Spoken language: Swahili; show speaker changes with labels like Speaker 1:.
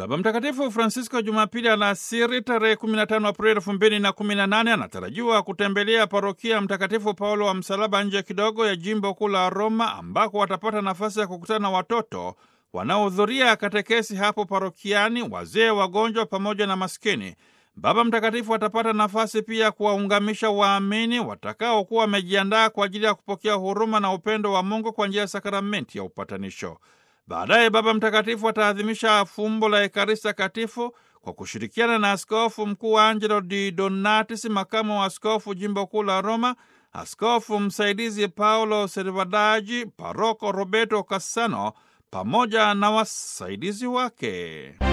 Speaker 1: Baba Mtakatifu Francisco Jumapili alasiri tarehe 15 Aprili 2018 anatarajiwa kutembelea parokia Mtakatifu Paulo wa Msalaba nje kidogo ya jimbo kuu la Roma, ambako watapata nafasi ya kukutana na watoto wanaohudhuria katekesi hapo parokiani, wazee, wagonjwa pamoja na maskini. Baba Mtakatifu atapata nafasi pia kuwaungamisha waamini watakaokuwa wamejiandaa kwa ajili ya kupokea huruma na upendo wa Mungu kwa njia ya sakramenti ya upatanisho. Baadaye Baba Mtakatifu ataadhimisha fumbo la Ekaristi Takatifu kwa kushirikiana na Askofu Mkuu Angelo Di Donatis, makamu wa askofu jimbo kuu la Roma, askofu msaidizi Paulo Servadaji, paroko Roberto Cassano pamoja na wasaidizi wake.